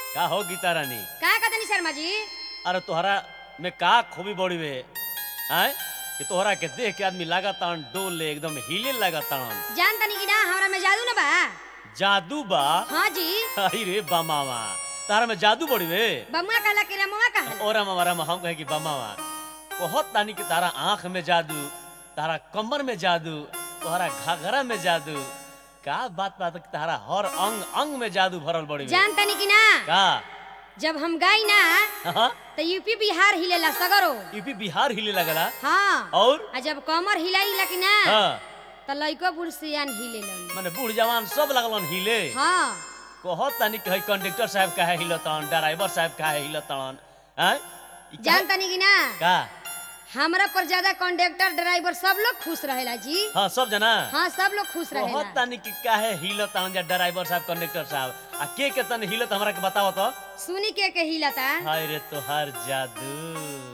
का हो गीता रानी का कहतनी शर्मा जी अरे तोहरा में का खूबी बड़ी वे आय कि तोहरा के देख के आदमी लगातार डोले एकदम हिले लगातार जान तनी कि ना हमरा में जादू न बा जादू बा हाँ जी अरे रे बमावा तारा में जादू बड़ी वे बमुआ कहला कि रमुआ कहला और हमारा हम कहे कि बमावा बहुत तानी कि तारा आंख में जादू तारा कमर में जादू तोहरा घाघरा में जादू का बात बात कि तारा हर अंग अंग में जादू भरल बड़ी वे जान तनी कि ना का जब हम गई ना हाँ तो यूपी बिहार हिलेला सगरो यूपी बिहार हिले लगला हाँ और आ जब कमर हिलाइला कि ना हाँ तो लइको बुढ़ सियान हिलेलन माने बूढ़ जवान सब लगलन हिले हाँ कहत तानी कि हई कंडक्टर साहब काहे हिलतन ड्राइवर साहब काहे हिलतन हैं ई काहे- जान तनी कि ना का हमरा पर ज्यादा कंडक्टर ड्राइवर सब लोग खुश रहेला जी हाँ सब जना हाँ सब लोग खुश कहत रहेला तानी कि काहे हिलतन जा ड्राइवर साहब कंडक्टर साहब आ के के तन हिलत हमरा के बताओ तो सुनी के के हिलता हाय रे तोहार जादू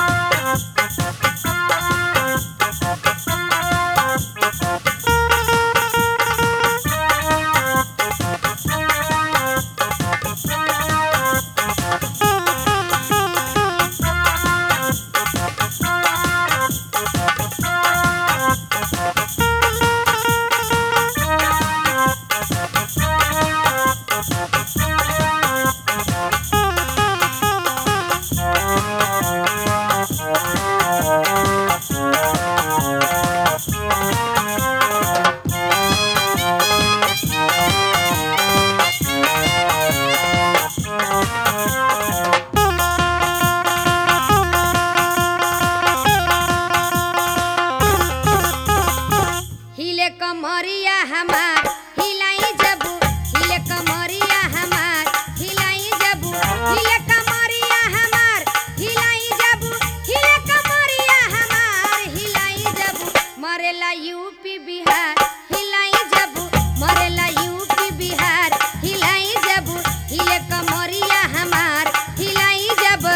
हिले कमरिया हमार हिलाई जबू हिले कमरिया हमार हिलाई जबू हिले कमरिया हमार हिलाई जबू हिले कमरिया हमार हिलाई जबू मरेला यूपी बिहार हिलाई जबू मरेला यूपी बिहार हिलाई जबू हिले कमरिया हमार हिलाई जब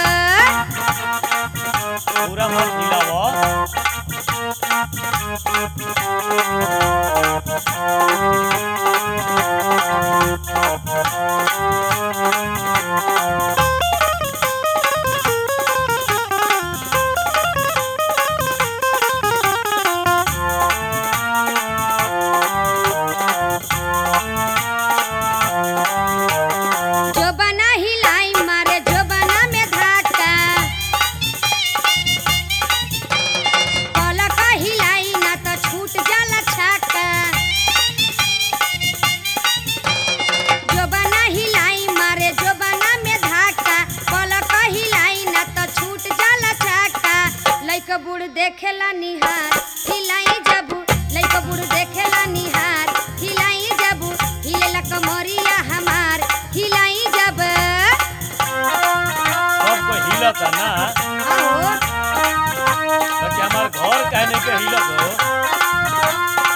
पूरा मन हिलावो जो बना हिलाई मारे जो बना में धाका पलक हिलाई ना तो छूट जाला छाका जो बना हिलाई मारे जो बना में धाका पलक हिलाई ना तो छूट जाला छाका लइक बूढ़ देखेला निहार हिलाई जबू लइक बूढ़ देखेला निहार हिलाई जबू हिलेला कमरिया हमार हिलाई जब सब कोई हिलत है ना आओ बाकी हमार घर कहने के हिलत हो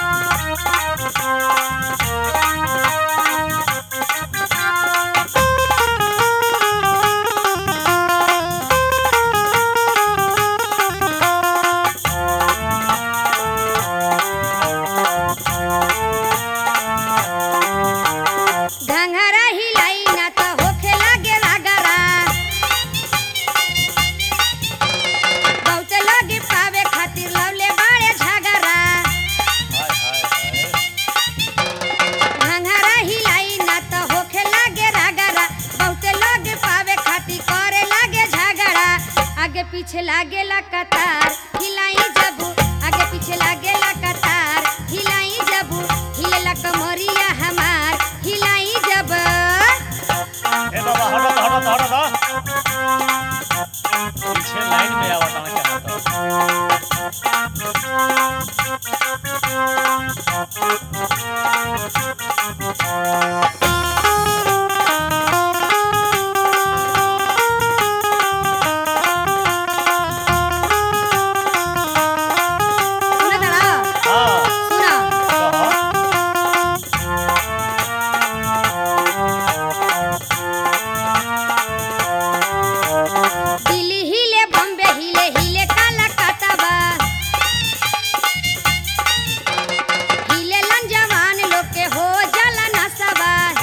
घंघरा हिलाई ना तो होखे लागे रगरा बहुत लगे पावे खातिर लवले बाड़े झगरा हाय हाय हाय घंघरा हिलाई ना तो होखे लागे रगरा बहुत लगे पावे खातिर करे लागे झगड़ा आगे पीछे लागे ला कतार हिलाई जबू आगे पीछे लागे ला कतार हिलाई जबू हिलेला कमरिया हमार हिलाई जब ए बाबा हटो तो, हटो तो, हटो तो। पीछे लाइन में आवत ना क्या होता सुना तारा हाँ सुना कहो दिल्ली हिले बॉम्बे हिले हिले कलकत्ता बा हिले लन जवान लोग के हो जाला नशा बा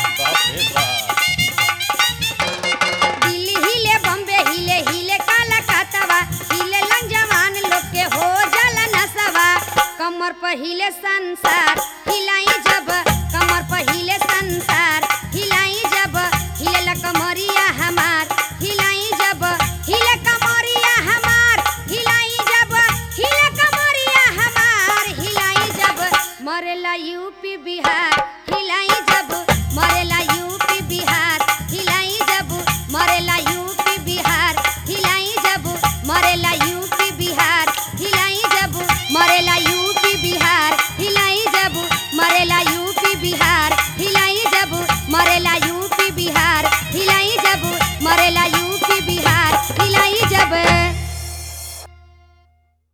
हिले संसार हिलाई जब कमर पर हिले संसार हिलाई जब हिले कमरिया हमार हिलाई जब हिले कमरिया हमार हिलाई जब हिले कमरिया हमार हिलाई जब मरेला यूपी बिहार हिलाई जब मरेला